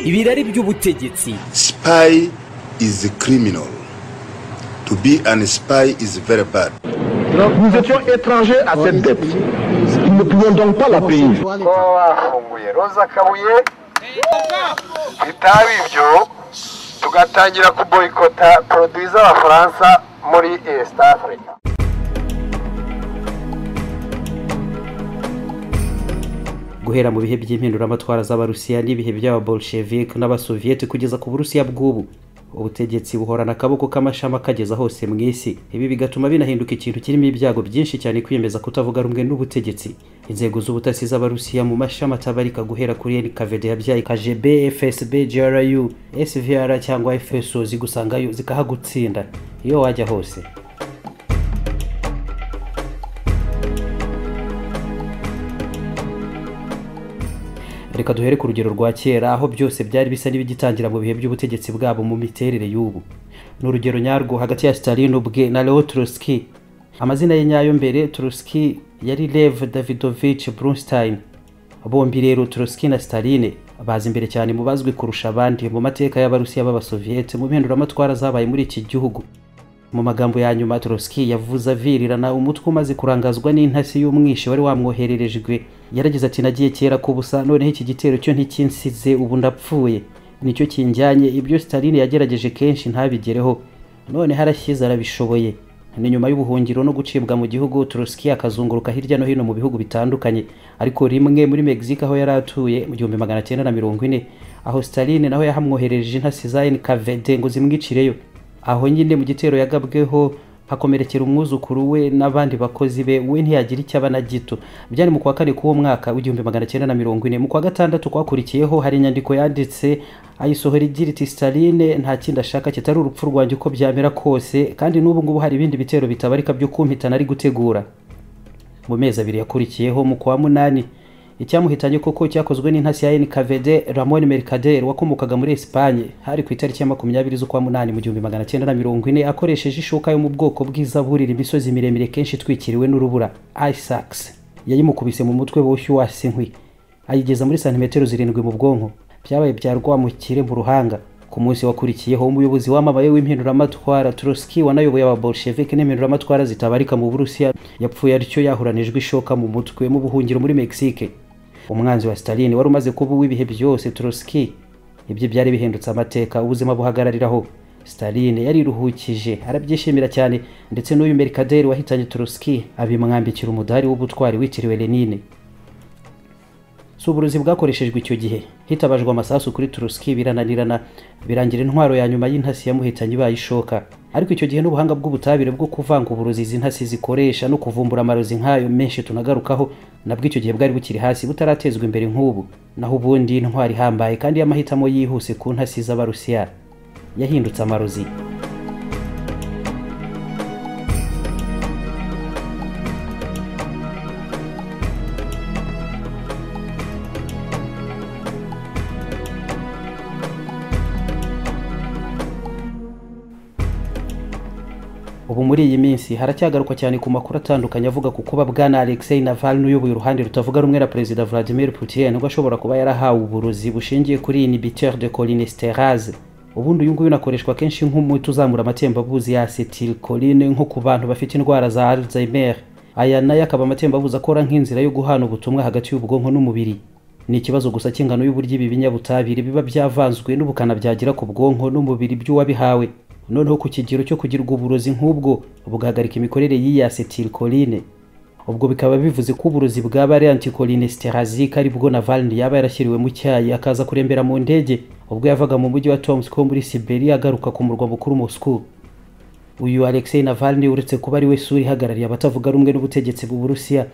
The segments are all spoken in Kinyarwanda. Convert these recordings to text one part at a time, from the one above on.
ibirari by'ubutegetsi Spy is a criminal. To be an spy is very bad. Nous étions étrangers à cette dette. Nous ne pouvions donc pas la payer. kuba bafunguye roza kabuye bitaba ibyo tugatangira kuboyikota poroduwi z'abafaransa muri esita afurika guhera mu bihe by'impinduramatwara z'abarusiya n'ibihe by'ababolshevik n'abasoviyeti kugeza ku burusiya bw'ubu ubutegetsi buhorana akaboko k'amashami akageza hose mu isi ibi bigatuma binahinduka ikintu kirimo ibyago byinshi cyane kwiyemeza kutavuga rumwe n'ubutegetsi inzego z'ubutasi z'abarusiya mu mashami atabarika guhera kuri nkvd yabyaye kgb fsb gru svr cyangwa fso zigusangayo zikahagutsinda iyo wajya hose reka duhere ku rugero rwa kera aho byose byari bisa n'ibigitangira mu bihe by'ubutegetsi bwabo mu miterere y'ubu ni urugero nyarwo hagati ya stalin ubwe na leo turuski amazina ye nyayo mbere turuski yari lev davidovich brunstein bombi rero turuski na stalin bazi imbere cyane mu bazwi kurusha abandi mu mateka y'abarusiya b'abasoviyete mu mpinduramatwara zabaye muri iki gihugu mu magambo ya nyuma turuski yavuze avirirana umutwe umaze kurangazwa n'intasi y'umwishi wari wamwohererejwe yarageze ati nagiye kera ku busa noneho iki gitero cyo ntikinsize ubu ndapfuye nicyo kinjyanye ibyo stalin yagerageje kenshi ntabigereho none harashyize arabishoboye ni nyuma y'ubuhungiro no gucibwa mu gihugu turuski akazunguruka hirya no hino mu bihugu bitandukanye ariko rimwe muri mexique aho yari atuye mu gihumbi magana cyenda na mirongo ine aho stalin naho yahamwoherereje intasi za nkvd ngo zimwicireyo aho nyine mu gitero yagabweho hakomerekera umwuzukuru we n'abandi bakozi be we ntiyagira icyo aba na gito byari mu kwa kane k'uwo mwaka w'igihumbi magana cyenda na mirongo ine mu kwa gatandatu kwakurikiyeho hari inyandiko yanditse ayisohora igira iti staline nta kindi ashaka kitari urupfu rwanjye uko byamera kose kandi n'ubu ngubu hari ibindi bitero bitabarika byo kumpitana ari gutegura mu mezi abiri yakurikiyeho mu kwa munani icyamuhitanye koko cyakozwe n'intasi ya nkvd ramon mercader wakomokaga muri esipanye hari ku itariki ya makumyabiri z'ukwa munani mu gihumbi magana cyenda na mirongo ine akoresheje ishoka yo mu bwoko bw'izaburira imisozi miremire kenshi itwikiriwe n'urubura isaks yayimukubise mu mutwe boshyu wasi inkwi ayigeza muri santimetero zirindwi mu bwonko byabaye bya rwamukire mu ruhanga ku munsi wakurikiyeho umuyobozi wamamaye w'impinduramatwara turuski wanayoboye ababolshevik n'impinduramatwara zitabarika mu burusiya yapfuye arityo yahuranijwe ishoka mu mutwe mu buhungiro muri mexique umwanzi wa stalin wari umaze kuba uw'ibihe byose turuski ibyo byari bihindutse amateka ubuzima buhagarariraho stalin yariruhukije arabyishimira cyane ndetse n'uyu merikaderi wahitanye turuski abimwambikira umudari w'ubutwari witiriwe lenine si uburozi bwakoreshejwe icyo gihe hitabajwe amasasu kuri turuski birananirana birangira intwaro ya nyuma y'intasi yamuhitanye ibaye ishoka ariko icyo gihe n'ubuhanga bw'ubutabire bwo kuvanga uburozi izi ntasi zikoresha no kuvumbura amarozi nk'ayo menshi tunagarukaho nabwo icyo gihe bwari bukiri hasi butaratezwa imbere nk'ubu naho ubundi intwaro ihambaye kandi y'amahitamo yihuse ku ntasi z'abarusiya yahindutse amarozi ubu muri iyi minsi haracyagaruka cyane ku makuru atandukanye avuga ku kuba bwana alexei navalny uyoboye uruhande rutavuga rumwe na perezida vladimir putin ubwo ashobora kuba yarahawe uburozi bushingiye kuri inhibiteur de cholinesterase ubundi uyu nguyu unakoreshwa kenshi nk'umuti uzamura amatembabuzi ya acetilcholine nko ku bantu bafite indwara za alzheimer aya nayo akaba amatembabuzi akora nk'inzira yo guhana ubutumwa hagati y'ubwonko n'umubiri ni ikibazo gusa cy'ingano y'uburyo ibi binyabutabire biba byavanzwe n'ubukana byagira ku bwonko n'umubiri by'uwabihawe noneho ku kigero cyo kugirwa uburozi nk'ubwo bugahagarika imikorere y'iyi acetilcholine ubwo bikaba bivuze ko uburozi bwa variant cholinesterasic ari bwo navalny yaba yarashyiriwe mu cyayi akaza kurembera mu ndege ubwo yavaga mu mujyi wa tomsk wo muri siberia agaruka ku murwa mukuru moscow uyu alexei navalny uretse kuba ari we sura ihagarariye abatavuga rumwe n'ubutegetsi bw'uburusiya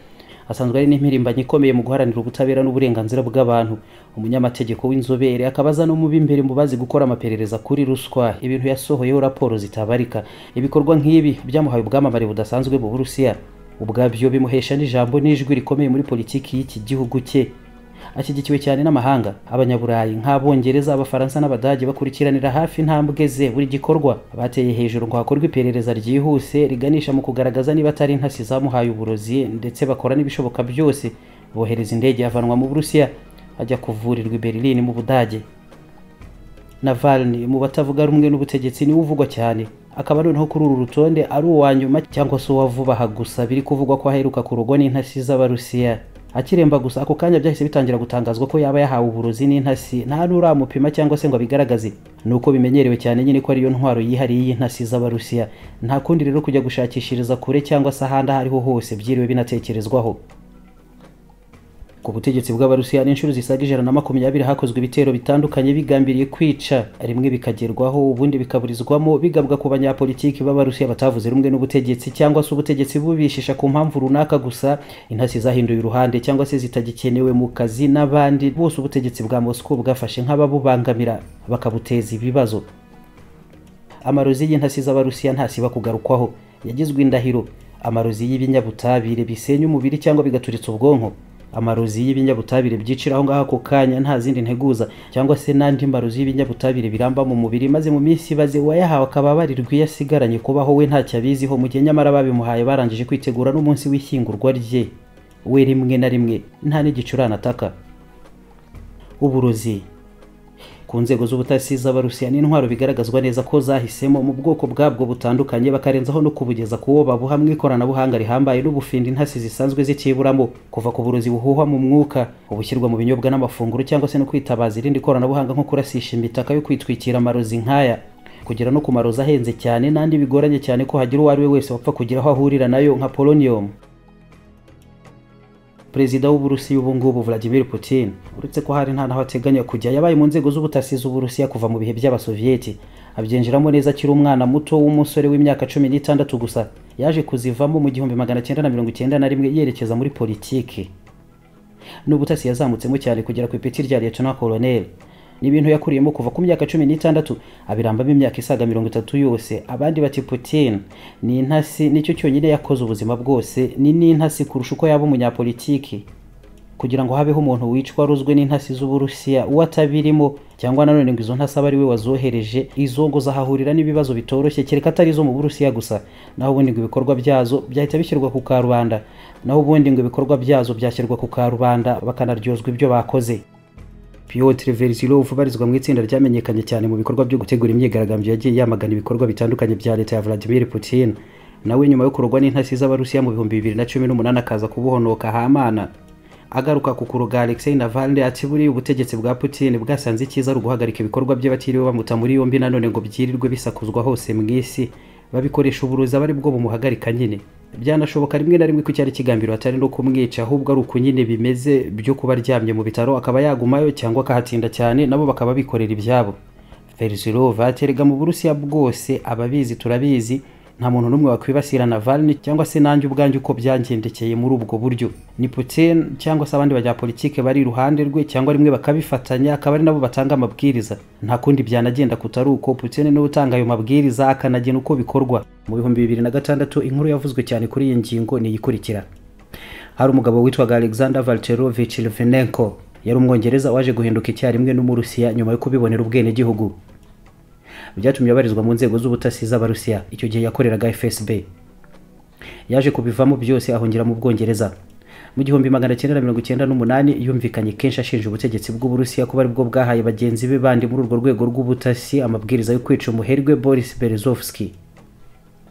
asanzwe ari n'impirimbanyi ikomeye mu guharanira ubutabera n'uburenganzira bw'abantu umunyamategeko w'inzobere akaba aza no mu b'imbere mu bazi gukora amaperereza kuri ruswa ibintu yasohoyeho raporo zitabarika ibikorwa nk'ibi byamuhaye ubwamamare budasanzwe mu burusiya ubwabyo bimuhesha n'ijambo n'ijwi rikomeye muri politiki y'iki gihugu cye ashyigikiwe cyane n'amahanga abanyaburayi nk'abongereza abafaransa n'abadage bakurikiranira hafi intambwe ze buri gikorwa bateye hejuru ngo hakorwe iperereza ryihuse riganisha mu kugaragaza niba atari intasi zamuhaye uburozi ndetse bakora n'ibishoboka byose bohereza indege yavanwa mu burusiya ajya kuvurirwa i berlin mu budage navalny mu batavuga rumwe n'ubutegetsi niwe uvugwa cyane akaba noneho kuri uru rutonde ari uwa nyuma cyangwa se uwa vuba aha gusa biri kuvugwa ko aheruka kurugwa n'intasi z'abarusiya akiremba gusa ako kanya byahise bitangira gutangazwa ko yaba yahawe uburozi n'intasi nta n'uramupima cyangwa se ngo abigaragaze ni uko bimenyerewe cyane nyine ko ariyo ntwaro yihariye y'intasi z'abarusiya nta kundi rero kujya gushakishiriza kure cyangwa se ahandi aho ariho hose byiriwe binatekerezwaho ku butegetsi bw'abarusiya n'inshuro zisaga ijana na makumyabiri hakozwe ibitero bitandukanye bigambiriye kwica rimwe bikagerwaho ubundi bikaburizwamo bigabwa ku banyapolitiki b'abarusiya batavuze rumwe n'ubutegetsi cyangwa se ubutegetsi bubishisha ku mpamvu runaka gusa intasi zahinduye uruhande cyangwa se zitagikenewe mu kazi n'abandi bose ubutegetsi bwa moscow bwafashe nk'ababubangamira bakabuteza ibibazo amarozi y'intasi z'abarusiya ntasiba kugarukwaho yagizwe indahiro amarozi y'ibinyabutabire bisenya umubiri cyangwa bigaturitsa ubwonko amarozi y'ibinyabutabire byicira aho ngaho ako kanya nta zindi nteguza cyangwa se n'andi marozi y'ibinyabutabire biramba mu mubiri maze mu minsi ibaze uwayahawe akaba abarirwa iyo asigaranye kubaho we ntacyo abiziho mu gihe nyamara babimuhaye barangije kwitegura n'umunsi w'ishyingurwa rye we rimwe na rimwe nta n'igicurane ataka uburozi ku nzego z'ubutasi z'abarusiya n'intwaro bigaragazwa neza ko zahisemo mu bwoko bwabwo butandukanye bakarenzaho no kubugeza ku wo babuhamwe ikoranabuhanga rihambaye n'ubufinda intasi zisanzwe zikiburamo kuva ku burozi buhuhwa mu mwuka ubushyirwa mu binyobwa n'amafunguro cyangwa se no kwitabaza irindi koranabuhanga nko kurasisha imitaka yo kwitwikira amarozi nk'aya kugera no ku marozi ahenze cyane n'andi bigoranye cyane ko hagira uwo ari we wese wapfa kugira aho ahurira nayo nka polonium perezida w'uburusiya ubu ngubu vladimir putin uretse ko hari nta naho ateganya kujya yabaye mu nzego z'ubutasi z'uburusiya kuva mu bihe by'abasoviyeti abyinjiramo neza akiri umwana muto w'umusore w'imyaka cumi n'itandatu gusa yaje kuzivamo mu gihumbi magana cyenda na mirongo icyenda na rimwe yerekeza muri politiki n'ubutasi yazamutsemo cyane kugera ku ipeti rya liyetona koloneli ni ibintu yakuriyemo kuva ku myaka cumi n'itandatu abirambamo imyaka isaga mirongo itatu yose abandi bati putin ni intasi nicyo cyonyine yakoze ubuzima bwose ni n'intasi kurusha uko yaba umunyapolitiki kugira ngo habeho umuntu wicwa aruzwe n'intasi z'uburusiya uwo atabirimo cyangwa nanone ngo izo ntasi abe ari we wazohereje izo ngo zahahurira n'ibibazo bitoroshye kereka atari izo mu burusiya gusa naho ubundi ngo ibikorwa byazo byahita bishyirwa ku karubanda naho ubundi ngo ibikorwa byazo byashyirwa ku karubanda bakanaryozwa ibyo bakoze Piotr Verzilov ubarizwa mu itsinda ryamenyekanye cyane mu bikorwa byo gutegura imyigaragambyo yagiye yamagana ibikorwa bitandukanye bya leta ya Vladimir Putin nawe nyuma yo kurogwa n'intasi z'abarusiya mu bihumbi bibiri na cumi n'umunani akaza kubuhonoka hamana agaruka ku kuroga Alexei Navalny ati buriya ubutegetsi bwa Putin bwasanze icyiza ari uguhagarika ibikorwa bye batiriwe bamuta muri yombi nanone ngo byirirwe bisakuzwa hose mu isi babikoresha uburozi aba ari bwo bumuhagarika nyine byanashoboka rimwe na rimwe ko icyari kigambiro atari no kumwica ahubwo ari uku nyine bimeze byo kuba aryamye mu bitaro akaba yagumayo cyangwa akahatinda cyane nabo bakaba bikorera ibyabo Ferzilova aterega mu burusiya bwose ababizi turabizi nta muntu n'umwe wakwibasira Navalny cyangwa se nanjye ubwanjye uko byangendekeye muri ubwo buryo ni Putin cyangwa se abandi banyapolitike bari iruhande rwe cyangwa rimwe bakabifatanya akaba ari nabo batanga amabwiriza nta kundi byanagenda kutari uko Putin niwe utanga ayo mabwiriza akanagena uko bikorwa mu bihumbi bibiri na gatandatu inkuru yavuzwe cyane kuri iyi ngingo ni iyikurikira hari umugabo witwaga Alexander Valterovich Litvinenko yari umwongereza waje guhinduka icyarimwe n'umurusiya nyuma yo kubibonera ubwenegihugu byatumye abarizwa mu nzego z'ubutasi z'abarusiya icyo gihe yakoreraga fsb yaje kubivamo byose ahungira mu bwongereza mu gihumbi magana cyenda na mirongo icyenda n'umunani yumvikanye kenshi ashinja ubutegetsi bw'uburusiya kuba aribwo bwahaye bagenzi be bandi muri urwo rwego rw'ubutasi amabwiriza yo kwica umuherwe boris berezovski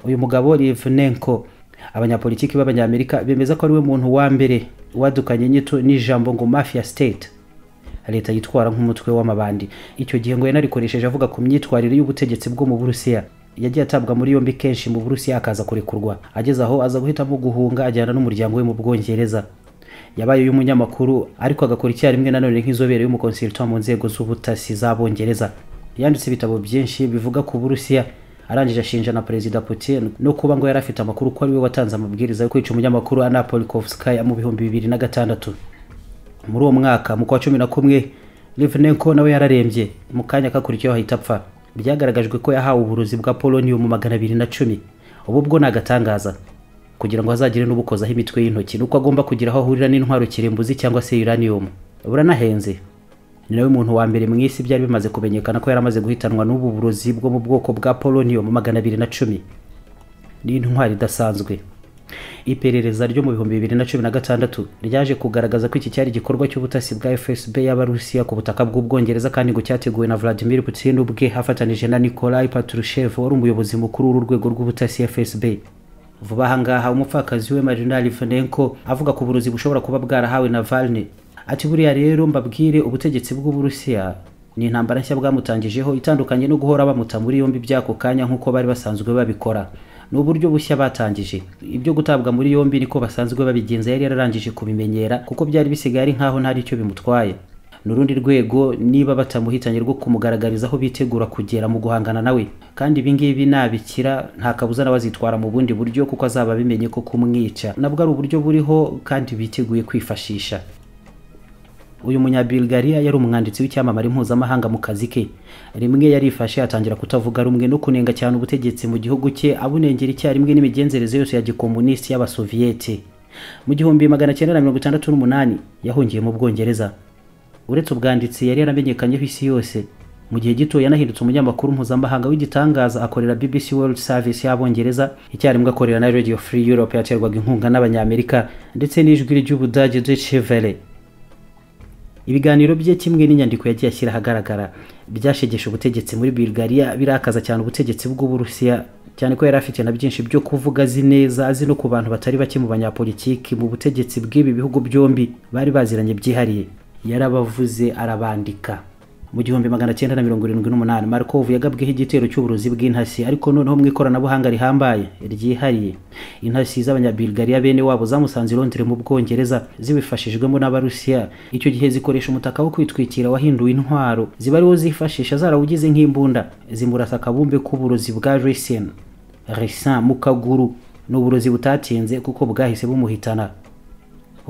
uyu mugabo livnenko abanyapolitiki b'abanyamerika bemeza ko ari we muntu wa mbere wadukanye inyito n'ijambo ngo mafia state leta yitwara nk'umutwe w'amabandi icyo gihe ngo yanarikoresheje avuga ku myitwarire y'ubutegetsi bwo mu burusiya yagiye atabwa muri yombi kenshi mu burusiya akaza kurekurwa ageze aho aza guhitamo guhunga ajyana n'umuryango we mu bwongereza yabaye uy'umunyamakuru ariko agakora icyarimwe nanone nk'inzobere y'umukonsiritwa mu nzego z'ubutasi z'abongereza yanditse ibitabo byinshi bivuga ku burusiya arangije ashinja na perezida putin no kuba ngo yari afite amakuru ko ari we watanze amabwiriza yo kwica umunyamakuru anapolikovskaya mu bihumbi bibiri na gatandatu muri uwo mwaka mu kwa cumi na kumwe Livnenko nawe yararembye mu kanya kakurikiyeho ahita apfa byagaragajwe ko yahawe uburozi bwa polonium magana abiri na cumi ubu bwo ni agatangaza kugira ngo hazagire n'ubukozaho imitwe y'intoki nuko agomba kugira aho ahurira n'intwaro kirimbuzi cyangwa se uranium buranahenze ni nawe muntu wa mbere mu isi byari bimaze kumenyekana ko yari amaze guhitanwa n'ubu burozi bwo mu bwoko bwa polonium magana abiri na cumi ni intwari idasanzwe iperereza ryo mu bihumbi bibiri na cumi na gatandatu ryaje kugaragaza ko iki cyari igikorwa cy'ubutasi bwa fsb y'abarusiya ku butaka bw'ubwongereza kandi ngo cyateguwe na vladimir putin ubwe afatanije na nikolai patrushev wari umuyobozi mukuru w'uru rwego rw'ubutasi fsb vuba aha ngaha umupfakazi we marina livanenko avuga ku burozi bushobora kuba bwarahawe na valne ati buriya rero mbabwire ubutegetsi bw'uburusiya ni intambara nshya bwamutangijeho itandukanye no guhora bamuta muri yombi by'ako kanya nk'uko bari basanzwe babikora ni uburyo bushya batangije ibyo gutabwa muri yombi niko basanzwe babigenza yari yararangije kubimenyera kuko byari bisigaye ari nk'aho ntari icyo bimutwaye ni urundi rwego niba batamuhitanye rwo kumugaragariza aho bitegura kugera mu guhangana nawe kandi ibingibi nabikira nta kabuza nawe azitwara mu bundi buryo kuko azaba abimenye ko kumwica nabwo ari uburyo buriho kandi biteguye kwifashisha uyu munyabulgaria yari umwanditsi w'icyamamare mpuzamahanga mu kazi ke rimwe yarifashe atangira kutavuga rumwe no kunenga cyane ubutegetsi mu gihugu cye abunengera icyarimwe n'imigenzereze yose ya gikomunisiti y'abasoviyete mu gihumbi magana cyenda na mirongo itandatu n'umunani yahungiye mu bwongereza uretse ubwanditsi yari yaramenyekanyeho isi yose mu gihe gito yanahindutse umunyamakuru mpuzamahanga w'igitangaza akorera bbc world service y'abongereza icyarimwe akorera na radio free europe yaterwaga inkunga n'abanyamerika ndetse n'ijwi ry'ubudage deutsche welle ibiganiro bye kimwe n'inyandiko yagiye ashyira ahagaragara byashegesha ubutegetsi muri bulgaria birakaza cyane ubutegetsi bw'uburusiya cyane ko yari afite na byinshi byo kuvuga azi neza azi no ku bantu batari bake mu banyapolitiki mu butegetsi bw'ibi bihugu byombi bari baziranye byihariye yarabavuze arabandika mu gihumbi magana cyenda na mirongo irindwi n'umunani markov yagabweho igitero cy'uburozi bw'intasi ariko noneho mu ikoranabuhanga rihambaye ryihariye intasi z'abanyabulgaria bene wabo zamusanze irondere mu bwongereza zibifashijwemo n'abarusiya icyo gihe zikoresha umutaka wo kwitwikira wahinduwe intwaro ziba ariwo zifashisha zarawugize nk'imbunda zimurasa akabumbe k'uburozi bwa resin resin mu kaguru ni uburozi butatinze kuko bwahise bumuhitana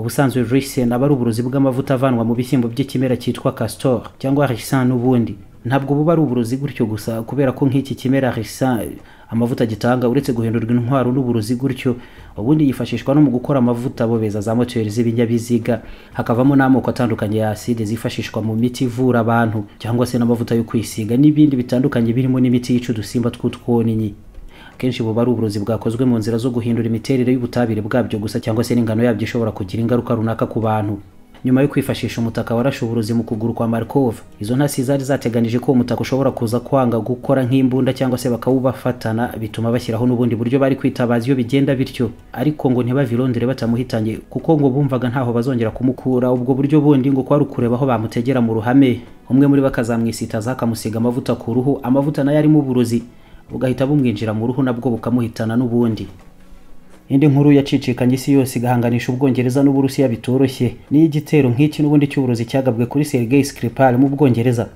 ubusanzwe risen aba ari uburozi bw'amavuta avanwa mu bishyimbo by'ikimera cyitwa castor cyangwa risan n'ubundi ntabwo buba ari uburozi gutyo gusa kubera ko nk'iki kimera risan amavuta gitanga uretse guhindurwa intwaro n'uburozi gutyo ubundi yifashishwa no mu gukora amavuta bobeza za moteri z'ibinyabiziga hakavamo n'amoko atandukanye ya aside zifashishwa mu miti ivura abantu cyangwa se n'amavuta yo kwisiga n'ibindi bitandukanye birimo n'imiti yica udusimba tw'utwoninyi kenshi buba ari uburozi bwakozwe mu nzira zo guhindura imiterere y'ubutabire bwabyo gusa cyangwa se n'ingano yabyo ishobora kugira ingaruka runaka ku bantu nyuma yo kwifashisha umutaka warashe uburozi mu kuguru kwa markov izo ntasi zari zateganije ko umutaka ushobora kuza kwanga gukora nk'imbunda cyangwa se bakawubafatana bituma bashyiraho n'ubundi buryo bari kwitabaza iyo bigenda bityo ariko ngo ntibave irondere batamuhitanye kuko ngo bumvaga ntaho bazongera kumukura ubwo buryo bundi ngo kwari ukureba aho bamutegera mu ruhame umwe muri bo akazamwisitaza akamusiga amavuta ku ruhu amavuta nayo arimo uburozi bugahita bumwinjira mu ruhu nabwo bukamuhitana n'ubundi indi nkuru yacicikanye isi yose igahanganisha ubwongereza n'uburusiya bitoroshye n'iy'igitero nk'iki n'ubundi cy'uburozi cyagabwe kuri sergei skripal mu bwongereza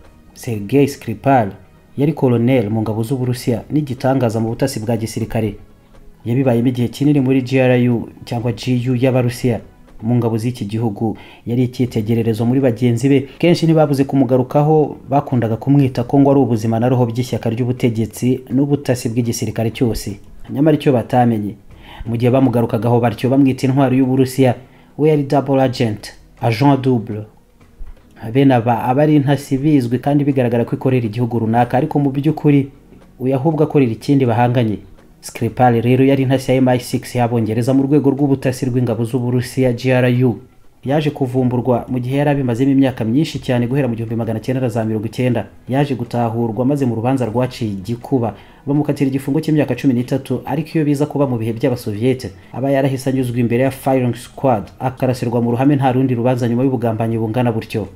sergei skripal yari koloneli mu ngabo z'uburusiya n'igitangaza mu butasi bwa gisirikare yabibayemo igihe kinini muri gru cyangwa gu y'abarusiya mu ngabo z'iki gihugu yari icyitegererezo muri bagenzi be kenshi ntibabuze kumugarukaho bakundaga kumwita ko ngo ari ubuzima na roho by'ishyaka ry'ubutegetsi n'ubutasi bw'igisirikare cyose nyamara icyo batamenye mu gihe bamugarukagaho batyo bamwita intwari y'uburusiya we yari double agent agent double bene aba aba ari intasi bizwi kandi bigaragara ko ikorera igihugu runaka ariko mu by'ukuri uyu ahubwo akorera ikindi bahanganye Skripal rero yari intasi ya MI6 y'abongereza mu rwego rw'ubutasi rw'ingabo z'Uburusiya GRU yaje kuvumburwa mu gihe yari abimazemo imyaka myinshi cyane guhera mu gihumbi magana cyenda za mirongo icyenda yaje gutahurwa maze mu rubanza rwaciye igikuba bamukatira igifungo cy'imyaka cumi n'itatu ariko iyo biza kuba mu bihe by'abasoviyete aba yarahise anyuzwa imbere ya firing squad akarasirwa mu ruhame nta rundi rubanza nyuma y'ubugambanyi bungana butyo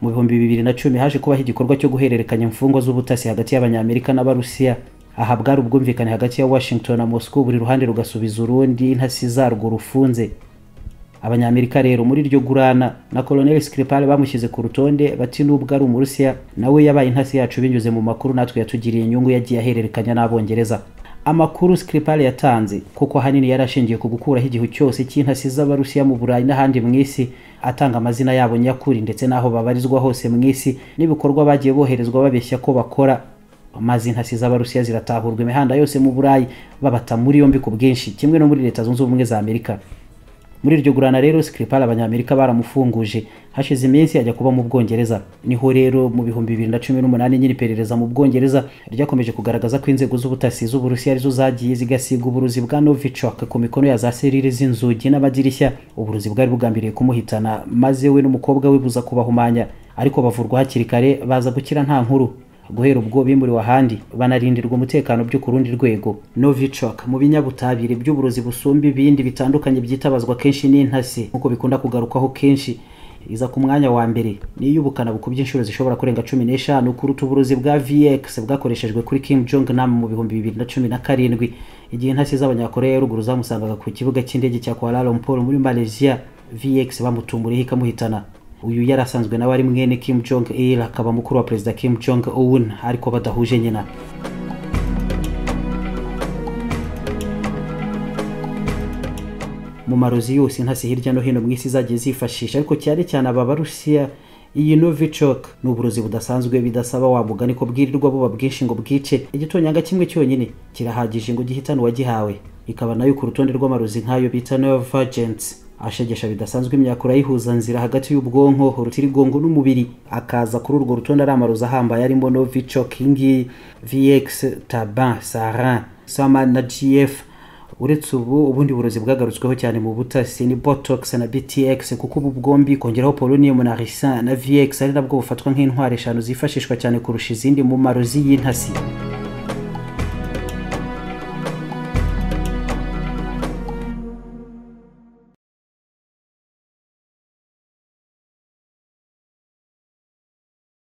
mu bihumbi bibiri na cumi haje kubaho igikorwa cyo guhererekanya imfungwa z'ubutasi hagati y'abanyamerika n'abarusiya aha bwari ubwumvikane hagati ya washington na moscow buri ruhande rugasubiza urundi intasi zarwo rufunze abanyamerika rero muri iryo gurana na koloneli skripal bamushyize ku rutonde bati n'ubwo ari umurusiya nawe yabaye intasi yacu binyuze mu makuru natwe yatugiriye inyungu yagiye ahererekanya n'abongereza amakuru skripal yatanze kuko ahanini yari ashingiye ku gukuraho igihu cyose cy'intasi z'abarusiya mu burayi n'ahandi mu isi atanga amazina yabo nyakuri ndetse n'aho babarizwa hose mu isi n'ibikorwa bagiye boherezwa babeshya ko bakora amazi intasi z'abarusiya ziratahurwa imihanda yose mu burayi babata muri yombi ku bwinshi kimwe no muri leta zunze ubumwe za amerika muri iryo gurana rero Skripal abanyamerika baramufunguje hashize iminsi ajya kuba mu Bwongereza niho rero mu bihumbi bibiri na cumi n'umunani nyiri iperereza mu Bwongereza ryakomeje kugaragaza ko inzego z'ubutasi z'Uburusiya arizo zagiye zigasiga uburuzi bwa Novichok ku mikono ya za serire z'inzugi n'amadirishya uburuzi bwari bugambiriye kumuhitana maze we n'umukobwa we buza kubahumanya ariko bavurwa hakiri kare baza gukira nta nkuru guhera ubwo bimuriwe ahandi banarindirwa umutekano byo ku rundi rwego novichok mu binyabutabire by'uburozi busumba ibindi bitandukanye byitabazwa kenshi n'intasi nk'uko bikunda kugarukwaho kenshi iza ku mwanya wa mbere niyo ubukana bukubye inshuro zishobora kurenga cumi n'eshanu kuruta uburozi bwa vx bwakoreshejwe kuri kim jong nam mu bihumbi bibiri na cumi na karindwi igihe intasi z'abanyakoreya ya ruguru zamusangaga ku kibuga cy'indege cya kuala lumpur muri malaysia vx bamutumuriye ikamuhitana uyu yari asanzwe nawe ari mwene kim jong il akaba mukuru wa perezida kim jong un ariko badahuje nyina mu marozi yose intasi hirya no hino mu isi zagiye zifashisha ariko cyane cyane aba barusiya iyi novichok ni uburozi budasanzwe bidasaba wa mugani ko bwirirwa buba bwinshi ngo bwice igitonyanga kimwe cyonyine kirahagije ngo gihitane uwagihawe ikaba nayo ku rutonde rw'amarozi nk'ayo bita novagents ashegesha bidasanzwe imyakura yihuza nzira hagati y'ubwonko urutirigongo n'umubiri akaza kuri urwo rutonde ari amarozi ahambaye arimo novichok ingi vx taban sarin sama na gf uretse ubu ubundi burozi bwagarutsweho cyane mu butasi ni botox na btx kuko ubu bwombi kongeraho polonium na risin na vx ari nabwo bufatwa nk'intwaro eshanu zifashishwa cyane kurusha izindi mu marozi y'intasi